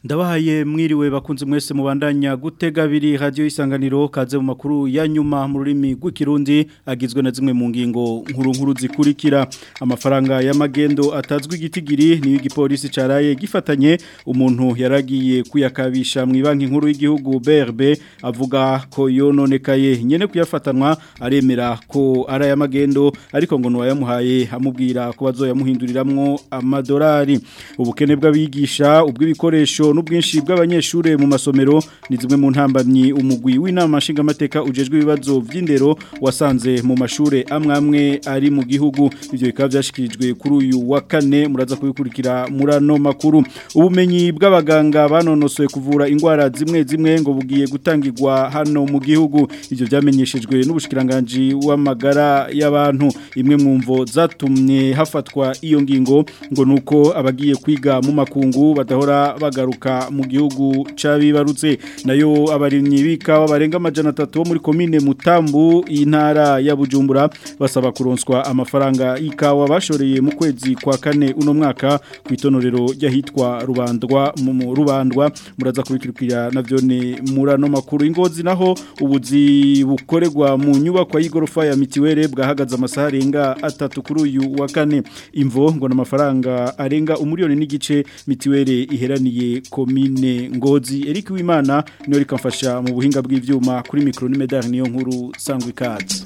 Ndabahaye mwiriwe bakunze mwese mubandanya gutega biri radio isanganiro kaze mu makuru ya nyuma mu rurimi rw'ikirundi agizwe na zimwe mu ngingo nkuru nkuru zikurikira amafaranga y'amagendo atazwi igitigiri ni igipolisi caraye gifatanye umuntu yaragiye kuyakabisha mu banki nkuru y'igihugu BRB avuga ko yononekaye nyene kuyafatanwa aremera ko ara y'amagendo ariko ngo no yamuhaye amubwira ko bazoyamuhinduriramwo amadolari ubukene bw'abigisha ubw'ibikoresho n'ubwinshi bw'abanyeshure mu masomero ni zimwe mu ntambamyi umugwi w'inama nshingamateka ujejwe ibibazo vy'indero wasanze mu mashure amwe amwe ari mu gihugu ivyo bikaba byashikirijwe kuri uyu wa kane muraza kubikurikira murano makuru ubumenyi bw'abaganga banonosoye kuvura ingwara zimwe zimwe ngo bugiye gutangirwa hano mu gihugu ivyo byamenyeshejwe n'ubushikiranganje w'amagara y'abantu imwe mu mvo zatumye hafatwa iyo ngingo ngo nuko abagiye kwiga mu makungu badahora bagaruka mu gihugu cabibarutse nayo abarimyi bikawa barenga amajana 3 bo muri commune Mutambu intara ya Bujumbura basaba kuronswa amafaranga ikawa bashoreye mu kwezi kwa kane uno mwaka ku itonorero ryahitwa rubandwa mu rubandwa muraza kubikirikira navyone murano makuru ingozi naho ubuzi bukorerwa mu nyubako y'igorofa ya mitiwere bwahagaze amasaha arenga atatu kuri uyu wa kane imvo ngo n'amafaranga arenga umuriyoni n'igice mitiwere iheraniye komine ngozi Eric Wimana niyo rikamfasha mu buhinga bw'ivyuma kuri micro ni medal niyo nkuru sangwa ikaze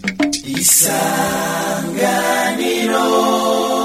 isanganiro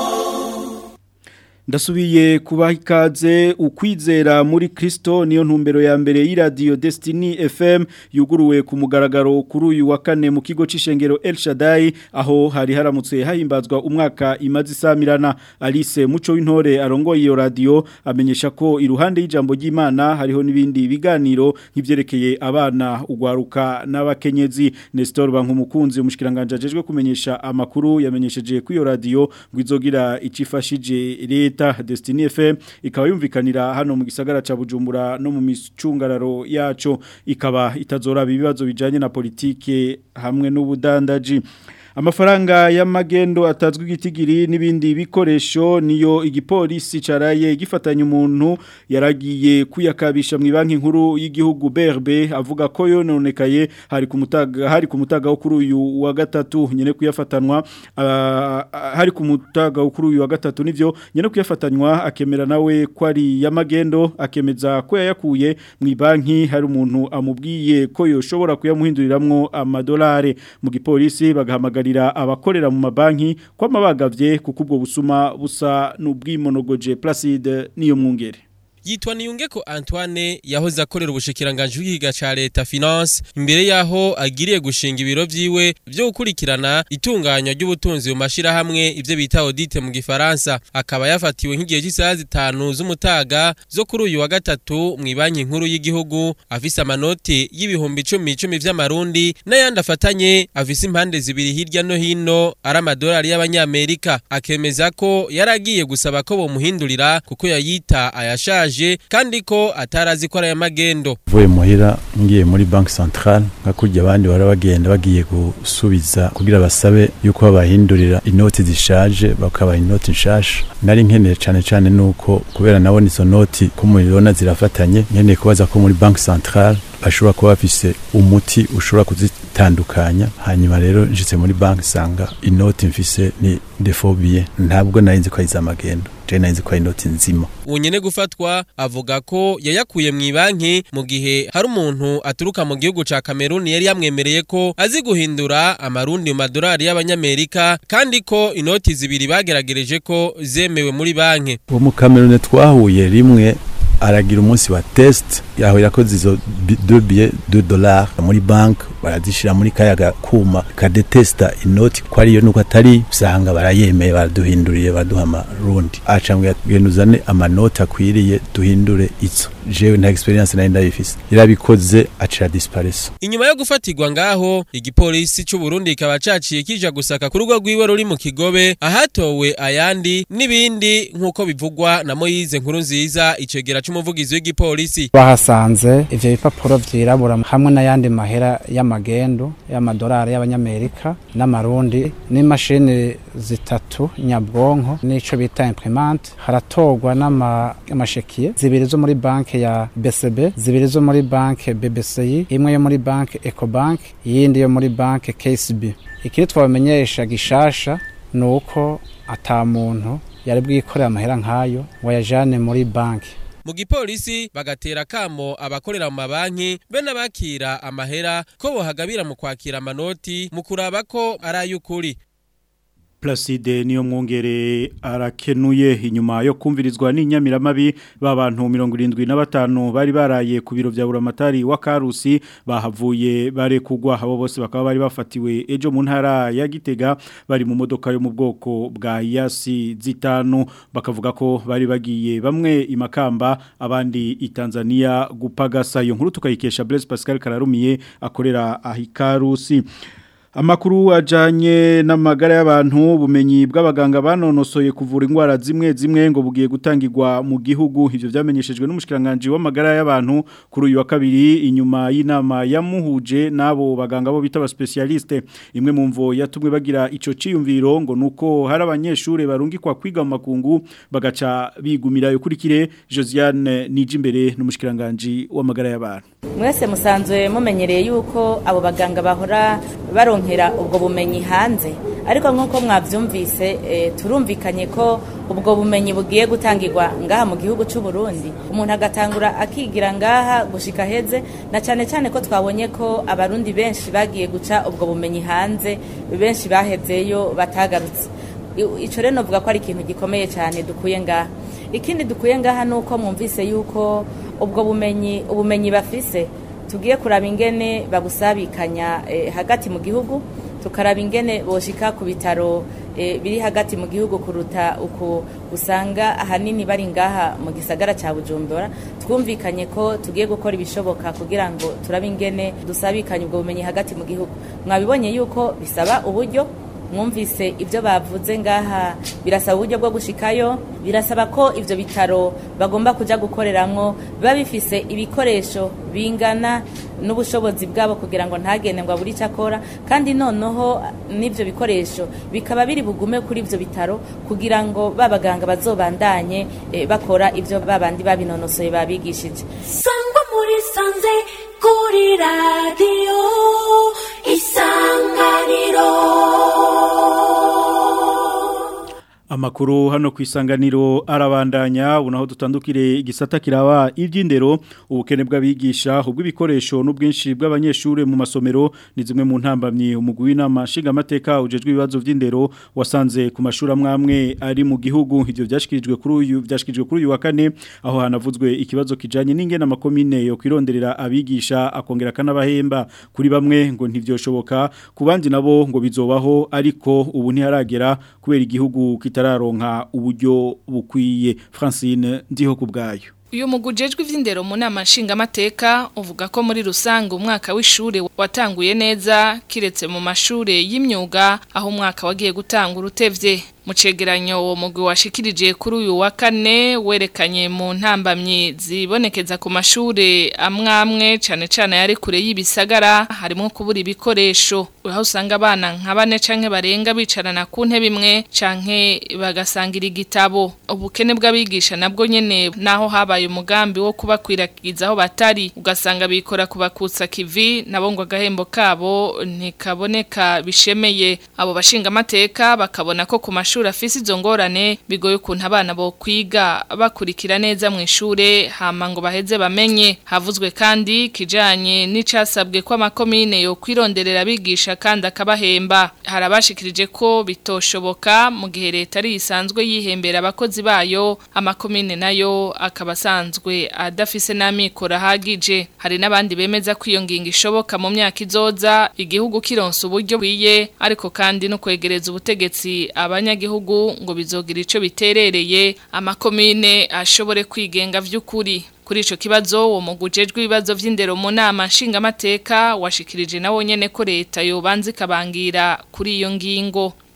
Ndasubiye kubaha ikaze ukwizera muri Kristo niyo ntumbero ya mbere y'iradio Destiny FM yuguruwe ku mugaragaro kuri uyu wa kane mu kigo c'ishengero El Shaddai aho hari haramutse hahimbazwa umwaka imazi samirana Alice Muco w'intore arongoye iyo radio amenyesha ko iruhande y'ijambo ry'Imana hariho nibindi biganiro nk'ivyerekeye abana ugwaruka n'abakenyezi Nestor Bankumukunzi umushikiranganje ajejwe kumenyesha amakuru yamenyesheje ku iyo radio ngo izogira icifashije leta leta Destiny FM ikaba yumvikanira hano mu gisagara ca Bujumbura no mu micungararo yaco ikaba itazora ibibazo bijanye na politike hamwe n'ubudandaji amafaranga y'amagendo atazwi igitigiri n'ibindi bikoresho niyo igipolisi caraye gifatanya umuntu yaragiye kuyakabisha mu banki nkuru y'igihugu BRB avuga ko yononekaye hari ku mutaga hari ku mutaga wo kuri uyu wa gatatu nyene kuyafatanwa uh, hari ku mutaga wo kuri uyu wa gatatu nivyo nyene kuyafatanywa akemera nawe ko ari y'amagendo akemeza ko yayakuye mu banki hari umuntu amubwiye ko yoshobora kuyamuhinduriramwo amadolari mu gipolisi bagahamagara abakorera mu mabanki ko amabagavye kuko ubwo busuma busa n'ubwimonogoje Placide niyo mwungere yitwa niyungeko Antoine yahoze akorera ubushikiranganje bw'igiga ca leta finance imbere yaho agiriye gushinga ibiro vyiwe byo gukurikirana itunganywa ry'ubutunzi mu mashira hamwe ivyo bita audit mu gifaransa akaba yafatiwe nk'igihe cy'isaha zitanu z'umutaga zo kuri uyu wa gatatu mu banki nkuru y'igihugu afise amanoti y'ibihumbi 10 10 vy'amarundi n'ayandi afatanye afise impande zibiri hirya no hino ari amadolari y'abanyamerika akemeza ko yaragiye gusaba ko bomuhindurira kuko yayita ayashaje kandi ko atarazi ko ari magendo vuye muhira ngiye muri banki centrale nka kurya abandi bara bagenda bagiye gusubiza kugira basabe yuko babahindurira inoti zishaje bakabaha inoti nshasha nari nkeneye cyane cyane nuko kubera nabona izo noti ko mubibona zirafatanye nkeneye kubaza ko muri banki centrale bashobora kuba bafise umuti ushobora kuzitandukanya hanyuma rero njitse muri banki sanga inoti mfise ni defobie ntabwo narinzi ko ari iz'amagendo je narinzi ko ari inoti nzima unyene gufatwa avuga ko yayakuye mu banki mu gihe hari umuntu aturuka mu gihugu ca Cameroon yari yamwemereye ko azi guhindura amarundi mu madolari y'abanyamerika kandi ko inoti zibiri bageragereje ko zemewe muri banki uwo mu Cameroon twahuye rimwe aragira umunsi wa test yaho yakoze izo 2 billets 2 dollars muri bank barazishira muri kayaga kuma kadetesta inoti ko ariyo nuko atari usanga barayemeye baraduhinduriye baduha amarundi acambwe yatugenzane amanoti akwiriye duhindure izo jewe nta experience nari ndabifise yarabikoze acira dispareso inyuma yo gufatirwa ngaho igipolisi cy'u Burundi kikaba caciye kija gusaka ku rugo rwiwe ruri mu Kigobe ahatowe ayandi n'ibindi nkuko bivugwa na Moyize nkuru nziza icegera c'umuvugizi w'igipolisi bahasanze ivyo bipapuro vyirabura hamwe n'ayandi mahera y'ama magendu y'amadolari y'abanyamerika n'amarundi n'imashini zitatu nyabwonko n'ico bita imprimante haratorwa n'amashekiye zibiri zo muri banki ya BCB zibiri zo muri banki BBCI imwe yo muri banki Ecobank iyindi yo muri banki KCB ikiri twabamenyesha gishasha nuko ata muntu yari bwikorera amahera nk'ayo ngo ayajane muri banki mu gipolisi bagatera kamo abakorera mu mabanki be n'abakira amahera ko bohagabira mu kwakira amanoti mu kuraba ko ari ay'ukuri Placide niyo mwongere arakenuye inyuma yo kumvirizwa n'inyamiramabi b'abantu 75 bari baraye ku biro vya Buramatari wa Karusi bahavuye bare kugwa abo bose bakaba bari bafatiwe ejo mu ntara ya Gitega bari mu modoka yo mu bwoko bwa Yasi zitanu bakavuga ko bari bagiye bamwe imakamba abandi i Tanzania gupagasa iyo nkuru tukayikesha Blaise Pascal Kararumiye akorera ahikarusi Amakuru ajanye n'amagara y'abantu bumenyi bw'abaganga banonosoye kuvura indwara zimwe zimwe ngo bugiye gutangirwa mu gihugu ivyo vyamenyeshejwe n'umushikiranganje w'amagara y'abantu kuri uyu wa kabiri inyuma y'inama yamuhuje nabo baganga bo bita specialiste imwe mu mvo yatumwe bagira ico ciyumviro ngo nuko hari abanyeshure barungikwa kwiga mu makungu bagaca bigumira yokurikire Josiane Nijimbere n'umushikiranganje w'amagara y'abantu mwese musanzwe mumenyereye yuko abo baganga bahora baronkera ubwo bumenyi hanze ariko nk'uko mwabyumvise turumvikanye ko ubwo bumenyi bugiye gutangirwa ngaha mu gihugu cy'u Burundi umuntu agatangura akigira ngaha gushika heze na cyane cyane ko twabonye ko abarundi benshi bagiye guca ubwo bumenyi hanze benshi bahezeyo batagarutse icyo rero navuga ko ari ikintu gikomeye cyane dukuye ngaha ikindi dukuye ngaha ni uko mwumvise yuko ubwo bumenyi ubumenyi bafise tugiye kuraba ingene babusabikanya hagati mu gihugu tukaraba ingene boshika ku bitaro biri hagati mu gihugu kuruta uku usanga ahanini bari ngaha mu gisagara cya bujumbura twumvikanye ko tugiye gukora ibishoboka kugira ngo turabe ingene dusabikanye ubwo bumenyi hagati mu gihugu mwabibonye yuko bisaba uburyo mwumvise ibyo bavuze ngaha birasaba uburyo bwo gushikayo birasaba ko ibyo bitaro bagomba kujya gukoreramwo biba bifise ibikoresho bingana n'ubushobozi bwabo kugira ngo ntagende ngo abure icyo akora kandi noneho n'ibyo bikoresho bikaba biri bugume kuri ibyo bitaro kugira ngo babaganga bazobandanye bakora ibyo babandi babinonosoye babigishije sangwa muri sanze kuri radiyo isanganiro Amakuru hano ku isanganiro arabandanya unaho dutandukire igisata kiraba iby'indero ubukene bw'abigisha ubw'ibikoresho n'ubwinshi bw'abanyeshuri mu masomero ni zimwe mu ntambamye umugwi w'inama nshingamateka ujejwe ibibazo by'indero wasanze ku mashuri amwe ari mu gihugu ibyo byashikirijwe kuri uyu byashikirijwe kuri uyu wa kane aho hanavuzwe ikibazo kijanye n'ingene amakomine yo kwironderera abigisha akongera kanabahemba kuri bamwe ngo ntivyoshoboka ku bandi nabo ngo bizobaho ariko ubu ntiharagera kubera igihugu kita tararonka uburyo bukwiye Francine ndiho kubgayo Uyu mugujejwe ivy'indero mu nama nshingamateka uvuga ko muri rusange umwaka w'ishure watanguye neza kiretse mu mashure y'imyuga aho umwaka wagiye gutanga urutevye mu cegeranyo uwo mugwi washikirije kuri uyu wa kane werekanye mu ntambamyi zibonekeza ku mashure amwamwe cane cane yari kure y'ibisagara harimo kubura ibikoresho aho usanga abana nka bane canke barenga bicarana ku ntebe imwe canke bagasangira igitabo ubukene bw'abigisha nabwo nyene naho habaye umugambi wo kubakwiragiza aho batari ugasanga bikora kubakutsa kivi nabo ngo agahembo kabo ntikaboneka bishemeye abo bashinga amateka bakabona ko ku mashuri afise izo ngorane bigoye ukuntu abana bo kwiga bakurikira neza mu ishure hama ngo baheze bamenye havuzwe kandi kijanye n'icasabwe ko amakomine yo kwironderera abigisha kandi akabahemba harabashikirije ko bitoshoboka mu gihe leta ari isanzwe yihembera abakozi bayo amakomine nayo akaba asanzwe adafise n'amikoro ahagije hari n'abandi bemeza ko iyo ngingo ishoboka mu myaka izoza igihugu kironsa uburyo bwiye ariko kandi no kwegereza ubutegetsi abanyagihugu ngo bizogira ico biterereye amakomine ashobore kwigenga vy'ukuri kuri ico kibazo uwo mugujejwe ibibazo vy'indero mu nama nshingamateka washikirije nawo nyene ko leta yobanza ikabangira kuri iyo ngingo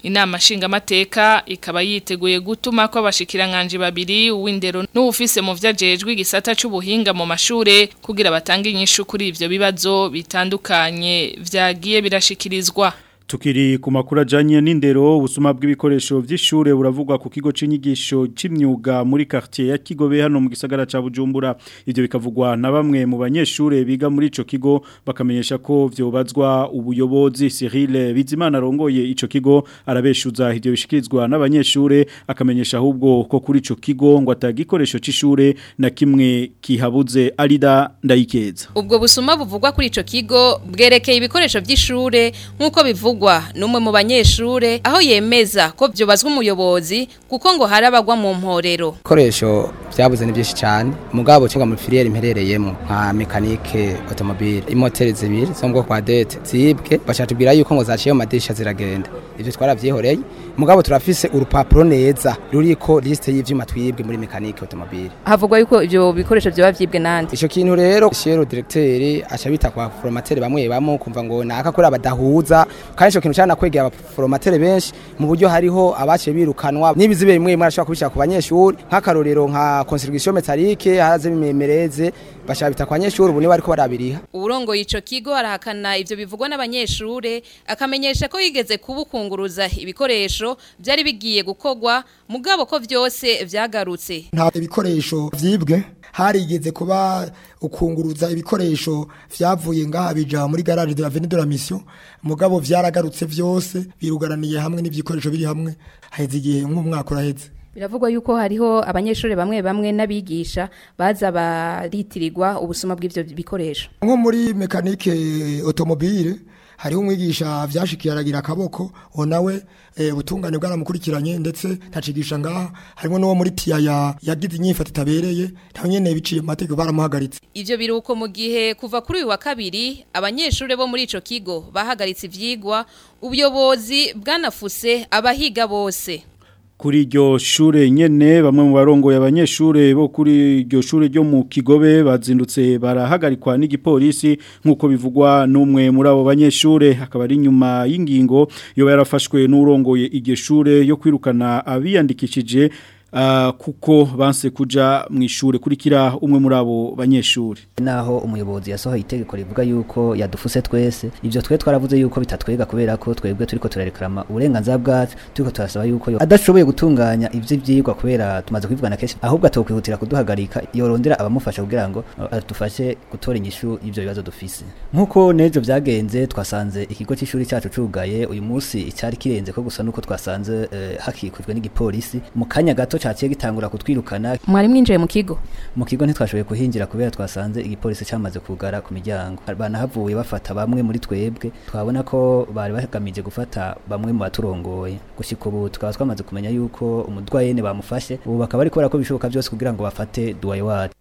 inama nshingamateka ikaba yiteguye gutuma ko abashikiranganje babiri uw'indero n'uwufise mu vyajejwe igisata c'ubuhinga mu mashure kugira batange inyishu kuri ivyo bibazo bitandukanye vyagiye birashikirizwa Tukiri ku makuru ajanye n'indero ubusuma bw'ibikoresho vy'ishure buravugwa ku kigo c'inyigisho c'imyuga muri quartier ya Kigobe hano mu gisagara ca Bujumbura ivyo bikavugwa na bamwe mu banyeshure biga muri ico kigo bakamenyesha ko vyobazwa ubuyobozi Cyril Bizimana rongoye ico kigo arabeshuza ivyo bishikirizwa n'abanyeshure akamenyesha ahubwo ko kuri ico kigo ngo atagikoresho c'ishure na kimwe kihabuze arida ndayikeza Ubwo busuma buvugwa kuri ico kigo bwerekeye ibikoresho vy'ishure nk'uko bivugwa numwe mu banyeshure aho yemeza ko vyobazwa umuyobozi kuko ngo harabagwa mu mporero. Ibikoresho vyabuze ni byinshi cyane mugabo cyangwa muri filiere imperereyemo nka mekanike automobile imoteri zibiri zo mu bwoko bwa dete zibwe bacatubwira yuko ngo zaciye mu madirisha ziragenda ivyo twaravyihoreye mugabo turafise urupapuro neza ruriko liste y'ivyuma twibwe muri mekanike automobile Havugwa yuko ivyo bikoresho vyoba vyibwe nande. ico kintu rero shero directeur aca bita kwa formateur bamwe bamwe kumva ngo naka kuri abadahuza kandi ico kintu cyana kwegera abaforomatere benshi mu buryo hariho abaciye birukanwa n'ibizibe bimwe bimwe arashobora kubishaka ku banyeshuri nk'akarorero nka construction métallique haraze bimemereze bashaka bita kwa banyeshuri ubu niba ariko barabiriha Urongo ico kigo arahakana ivyo bivugwa n'abanyeshure akamenyesha ko yigeze kubukunguruza ibikoresho byari bigiye gukogwa mugabo ko vyose vyagarutse. nta ibikoresho vyibwe harigeze kuba ukunguruza ibikoresho vyavuye ngaha bija muri garage de la Avenue de la Mission mugabo vyaragarutse vyose birugaraniye hamwe n'ivikoresho biri hamwe haheze igihe nk'umwaka uraheze Biravugwa yuko hariho abanyeshuri bamwe bamwe n'abigisha baza baritirirwa ubusuma bw'ivyo bikoresho. nko muri mekanike automobile hariho umwigisha vyashikiye aragira akaboko uwo nawe eh, ubutungane bwaramukurikiranye ndetse ntacigisha ngaha harimo n'uwo muri tiyaya yagize inyifata itabereye nawe nyene biciye mu mategeko baramuhagaritse Ivyo biruko mu gihe kuva kuri uyu wa kabiri abanyeshure bo muri ico kigo bahagaritse ivyigwa ubuyobozi bwanafuse abahiga bose. kuri iryo shure nyene bamwe mu barongoye abanyeshure bo kuri iryo shure ryo mu Kigobe bazindutse barahagarikwa n'igipolisi nkuko bivugwa n'umwe muri abo banyeshure akaba ari nyuma y'ingingo yo yarafashwe n'urongoye iryo shure yo kwirukana abiyandikishije Uh, kuko banse kuja mu ishure kurikira umwe muri abo banyeshure naho umuyobozi yasohoye itegeko rivuga yuko yadufuse twese ivyo twe twaravuze yuko bitatwega kubera ko twebwe turiko turarekarama uburenganzira bwacu turiko turasaba yuko yo adashoboye gutunganya ivyo vyigwa kubera tumaze kwivugana kenshi ahubwo atokwihutira kuduhagarika yorondera abamufasha kugira ngo uh, adufashe gutora inyishu y'ivyo bibazo dufise nkuko nejo vyagenze twasanze ikigo c'ishuri cacu cugaye uyu munsi icyari kirenze ko gusa nuko twasanze uh, hakikujwe n'igipolisi mu kanya gato caciye gitangura kutwirukana Mwari mwinjiye mu kigo. mu kigo ntitwashoboye kuhinjira kubera twasanze igipolisi cyamaze kugara ku miryango banahavuye bafata bamwe muri twebwe twabona ko bari bagamije gufata bamwe mu baturongoye gushika ubu tukaba twamaze kumenya yuko umudwayene bamufashe ubu bakaba ariko barakora ibishoboka byose kugira ngo bafate duwaye wacu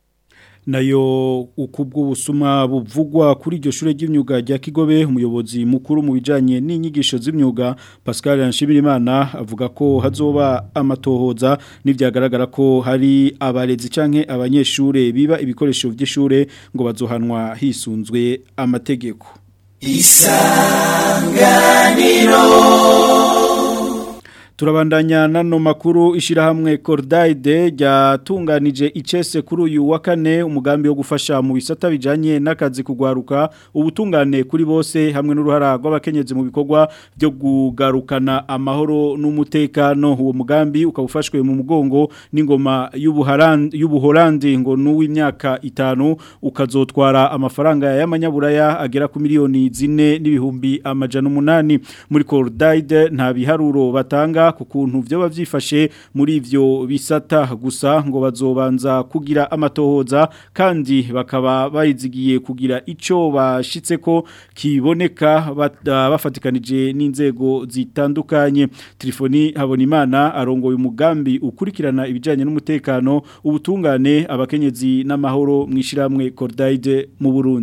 nayo ukubw'ubusuma buvugwa kuri iryo shure ry'imyuga rya Kigobe umuyobozi mukuru mu bijanye n'inyigisho z'imyuga Pascal Nshimirimana avuga ko hazoba amatohoza n'ivyagaragara ko hari abarezi canke abanyeshure biba ibikoresho vy'ishure ngo bazohanwa hisunzwe amategeko Turabandanya nano makuru ishirahamwe Cordaide ryatunganije icese kuri uyu wa kane umugambi wo gufasha mu bisata bijanye n'akazi kugwaruka ubutungane kuri bose hamwe n'uruhara rw'abakenyezi mu bikorwa byo kugarukana amahoro n'umutekano uwo mugambi ukabufashwe mu mugongo n'ingoma y'ubuharandi y'ubuholandi ngo n'uw'imyaka itanu ukazotwara amafaranga y'amanyaburaya agera ku miliyoni zine n'ibihumbi amajana umunani muri Cordaide nta biharuro batanga ku kuntu vyo bavyifashe muri ivyo bisata gusa ngo bazobanza kugira amatohoza kandi bakaba bayizigiye kugira ico bashitse ko kiboneka bafatikanije n'inzego zitandukanye telefoni habonimana arongoye umugambi ukurikirana ibijanye n'umutekano ubutungane abakenyezi n'amahoro mwishiramwe Cordaide mu Burundi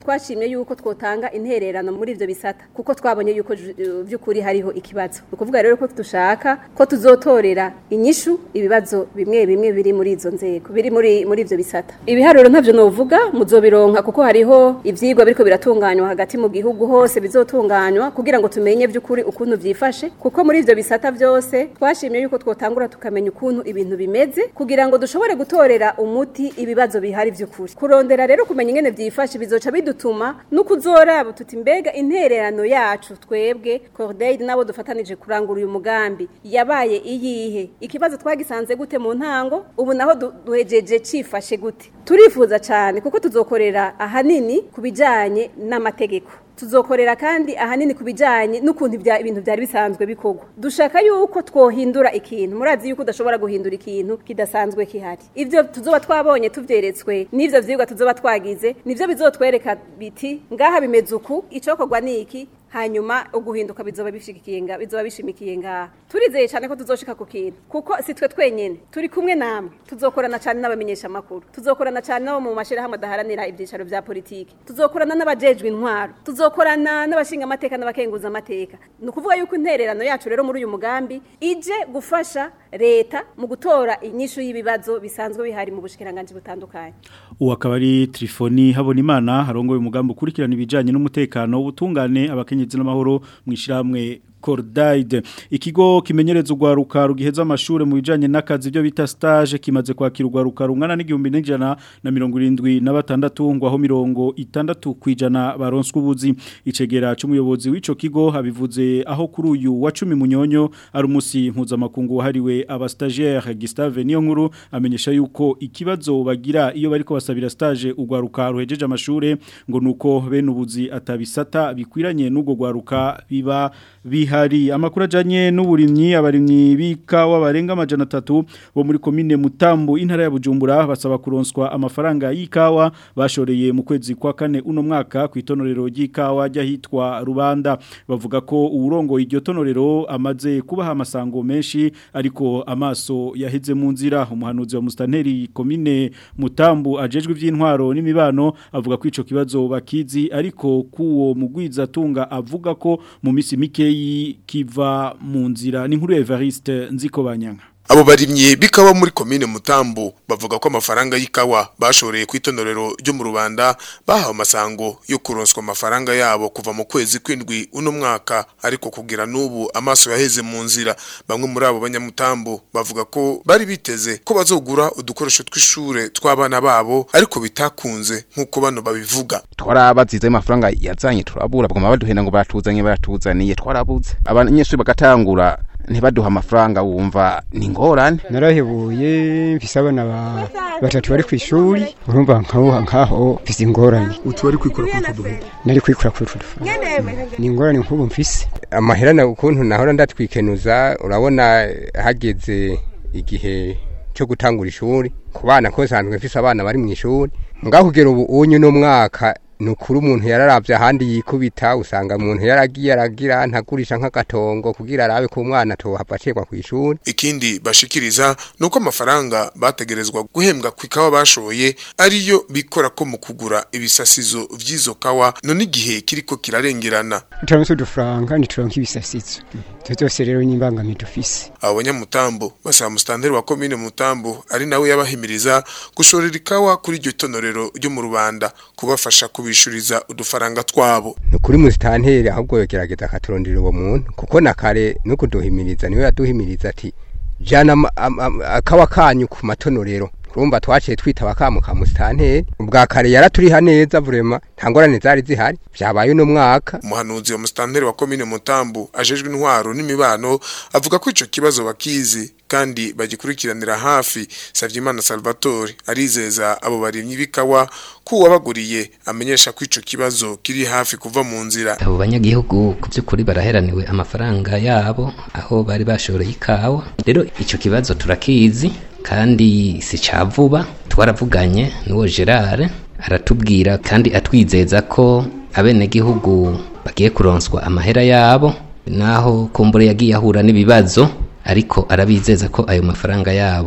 twashimye yuko twotanga intererano muri ivyo bisata kuko twabonye yuko by'ukuri hariho ikibazo ni ukuvuga rero ko dushaka ko tuzotorera inyishu ibibazo bimwe bimwe biri muri izo nzego biri muri muri ivyo bisata ibiharuro ntavyo novuga muzobironka kuko hariho ivyigwa biriko biratunganywa hagati mu gihugu hose bizotunganywa kugira ngo tumenye by'ukuri ukuntu vyifashe kuko muri ivyo bisata vyose twashimye yuko twotangura tukamenya ukuntu ibintu bimeze kugira ngo dushobore gutorera umuti ibibazo bihari vy'ukuri kurondera rero kumenya ingene vyifashe bizoca bidutuma n'ukuzoraba tuti mbega intererano yacu twebwe Cordeille nabo dufatanije kurangura uyu mugambi yabaye iyihe ikibazo twagisanze gute mu ntango ubu naho duhejeje cifashe gute turifuza cyane kuko tuzokorera ahanini ku bijanye n'amategeko tuzokorera kandi ahanini ku bijyanye n'ukuntu ibintu byari bisanzwe bikorwa dushaka yuko twohindura ikintu murazi yuko udashobora guhindura ikintu kidasanzwe kihari ibyo tuzoba twabonye tubyeretswe n'ibyo byigwa tuzoba twagize nibyo bizotwereka biti ngaha bimeze uku icokorwa ni iki hanyuma uguhinduka bizoba bishigikiye nga bizoba bishimikiye ngaha turizeye cyane ko tuzoshika ku kintu kuko si twe twenyene turi kumwe namwe tuzokorana cyane n'abamenyesha makuru tuzokorana cyane nabo mu mashirahamwe adaharanira ibyicaro vya politiki tuzokorana n'abajejwe intwaro tuzokorana n'abashinga amateka n'abakenguza amateka ni ukuvuga yuko intererano yacu rero muri uyu mugambi ije gufasha leta mu gutora inyishu y'ibibazo bisanzwe bihari mu bushikiranganje butandukanye uwo akaba ari Trifoni Habonimana harongoye umugambi ukurikirana ibijanye n'umutekano ubutungane abakenye abakenyezi n'amahoro mwishirahamwe Cordaide ikigo kimenyereza ugwaruka rugiheza amashure mu bijanye n'akazi byo bita stage kimaze kwakira ugwaruka rungana n'igihumbi n'ijana na mirongo irindwi na batandatu ngo aho mirongo itandatu kwijana baronswa ubuzi icegera c'umuyobozi w'ico kigo habivuze aho kuri uyu wa 10 munyonyo ari umusi mpuzamakungu wahariwe aba stagiaire Gustave niyo nkuru amenyesha yuko ikibazo bagira iyo bariko basabira stage ugwaruka ruhejeje amashure ngo nuko bene ubuzi atabisata bikwiranye n'ubwo gwaruka biba bihari amakuru ajanye n'uburimyi abarimyi bikawa barenga amajana 3 bo muri commune Mutambo intara ya Bujumbura basaba kuronswa amafaranga y'ikawa bashoreye mu kwezi kwa kane uno mwaka ku itonorero ry'ikawa ryahitwa Rubanda bavuga ko uburongo iryo tonorero amaze kubaha amasango menshi ariko amaso yaheze mu nzira umuhanuzi wa Mustanteri commune Mutambo ajejwe ivy'intwaro n'imibano avuga ko ico kibazo bakizi ariko kuwo mugwiza tunga avuga ko mu misi mike kiva mu nzira ni nkuru Evariste nziko banyanga abo barimye bikawa muri komine Mutambo bavuga ko amafaranga y'ikawa bashoreye ku itonorero ryo mu Rubanda bahawe amasango yo kuronswa amafaranga yabo kuva mu kwezi kwindwi uno mwaka ariko kugira n'ubu amaso yaheze mu nzira bamwe muri abo banyamutambo bavuga ko bari biteze ko bazogura udukoresho tw'ishure tw'abana babo ariko bitakunze nk'uko bano babivuga twarabazize amafaranga yazanye turabura bagoma baduhenda ngo baratuzanye baratuzaniye twarabuze abanyeshuri bagatangura ntibaduha amafaranga wumva ni ngorane narahebuye mfise abana ba batatu bari ku ishuri urumva nkaho nkaho mfise ingorane utu bari kwikora kuri utwo duhugu nari kwikora kuri utwo duhugu ni ingorane nk'ubu mfise amahera na ukuntu nahora ndatwikenuza urabona hageze igihe cyo gutangura ishuri ku bana ko sanzwe mfise abana bari mu ishuri ngaho kugera ubu unyu no mwaka nukuri umuntu yararavye ahandi yikubita usanga umuntu yaragiye aragira ntagurisha nk'agatongo kugira arabe ko umwana tohava acegwa ku ishuri ikindi bashikiriza nuko amafaranga bategerezwa guhembwa ku ikawa bashoye ariyo bikora ko mu kugura ibisasizo vy'izo kawa none igihe kiriko kirarengerana turamutse udufaranga ntituronka ibisasizo ivyo vyose rero n'imbangamiye dufise abo banyamutambo basaba musitanteri wa komine mutambo ari nawe yabahimiriza gushorera ikawa kuri iryo tonorero ryo mu rubanda kubafasha kubishuriza udufaranga twabo ni kuri musitanteri ahubwo yogerageza akaturondera uwo muntu kuko na kare no kuduhimiriza niwe yaduhimiriza ati jana akawa kanyu ku matonorero urumva twaciye twitaba kamu ka musitanteri ubwa kare yaraturiha neza vurema nta ngorane zari zihari vyabaye uno mwaka umuhanuzi wa musitanteri wa komine mutambu ajejwe intwaro n'imibano avuga ko ico kibazo bakizi kandi bagikurikiranira hafi Savyimana Salvatore arizeza abo barimyi bikawa ko wabaguriye amenyesha ko ico kibazo kiri hafi kuva mu nzira abo banyagihugu ku by'ukuri baraheraniwe amafaranga yabo aho bari bashoreye ikawa rero ico kibazo turakizi kandi si ca vuba twaravuganye n'uwo Gerard aratubwira kandi atwizeza ko abenegihugu bagiye kuronswa amahera yabo naho kumbure yagiye ahura n'ibibazo ariko arabizeza ko ayo mafaranga yabo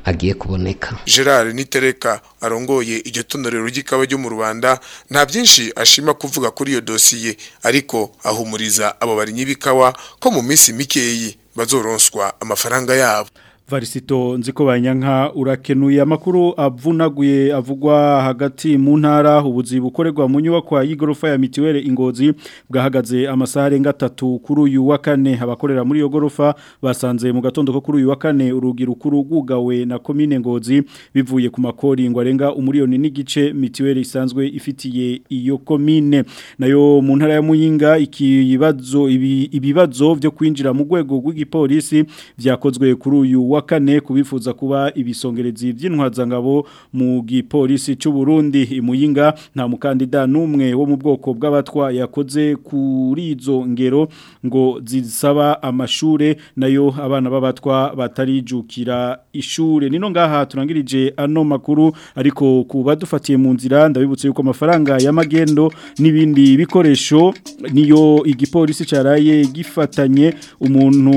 agiye kuboneka Gerard Nitereka arongoye iryo tonorero ry'ikawa ryo mu Rwanda nta byinshi ashima kuvuga kuri iyo dosiye ariko ahumuriza abo barinyi bikawa ko mu minsi mikeyi bazoronswa amafaranga yabo Varisito nziko banyanka urakenuye amakuru avunaguye avugwa hagati mu ntara ubuzi bukorerwa mu nyubako y'igorofa ya mitiwere ingozi bwahagaze amasaha arenga atatu kuri uyu wa kane abakorera muri iyo gorofa basanze mu gatondo ko kuri uyu wa kane urugi rukuru rwugawe na komine ngozi bivuye ku makori ngo arenga umuriyoni n'igice mitiwere isanzwe ifitiye iyo komine nayo mu ntara ya muyinga ikibazo ibi, ibibazo byo kwinjira mu rwego rw'igipolisi byakozwe kuri uyu wa kane kubifuza kuba ibisongerezi by'intwazangabo mu gipolisi cy'u Burundi imuyinga nta mukandida numwe wo mu bwoko bw'abatwa yakoze kuri izo ngero ngo zisaba amashure nayo abana b'abatwa batarijukira ishure nino ngaha turangirije ano makuru ariko kuba dufatiye mu nzira ndabibutse yuko amafaranga y'amagendo n'ibindi bikoresho niyo igipolisi caraye gifatanye umuntu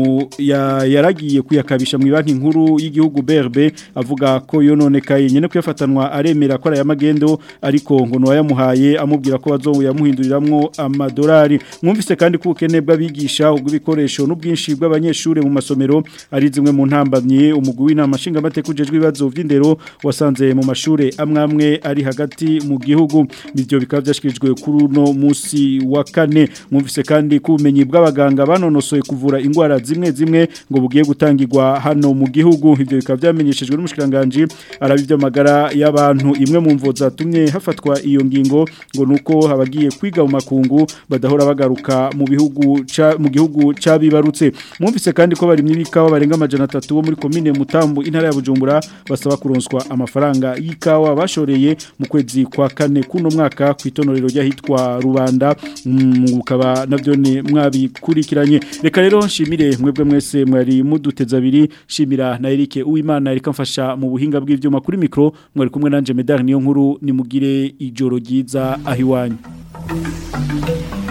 ya, yaragiye kuyakabisha mu banki nkuru y'igihugu BRB avuga ko yononekaye nyene kuyafatanwa aremera ko aya magendo ariko ngo no yamuhaye amubwira ko bazo yamuhinduriramwo amadolari mwumvise kandi ko ukene bw'abigisha ubw'ibikoresho n'ubwinshi bw'abanyeshure mu masomero ari zimwe mu ntambamye umugwi w'inama nshinga mateka ujejwe ibibazo vy'indero wasanze mu mashure amwamwe ari hagati mu gihugu nivyo bikaba byashikirijwe kuri uno musi wa kane mwumvise kandi ko ubumenyi bw'abaganga banonosoye kuvura ingwara zimwe zimwe ngo bugiye gutangirwa hano mu gihugu ivyo bikaba byamenyeshejwe n'umushikiranganje arabivyo magara y'abantu imwe mu mvo zatumye hafatwa iyo ngingo ngo nuko habagiye kwiga mu makungu badahora bagaruka mu bihugu ca mu gihugu cabibarutse mwumvise kandi ko bari mwibikawa barenga amajana 3 bo muri commune Mutambu intara ya Bujumbura basaba kuronswa amafaranga y'ikawa bashoreye mu kwezi kwa kane kuno mwaka kwitonorero ryahitwa Rubanda mukaba navyo ni mwabikurikiranye reka rero nshimire mwebwe mwese mwari muduteza abiri shimira na Eric Uwimana Eric mfasha mu buhinga bw'ivyuma kuri micro mwari kumwe nanje Medar niyo nkuru nimugire ijoro ryiza ahiwanyu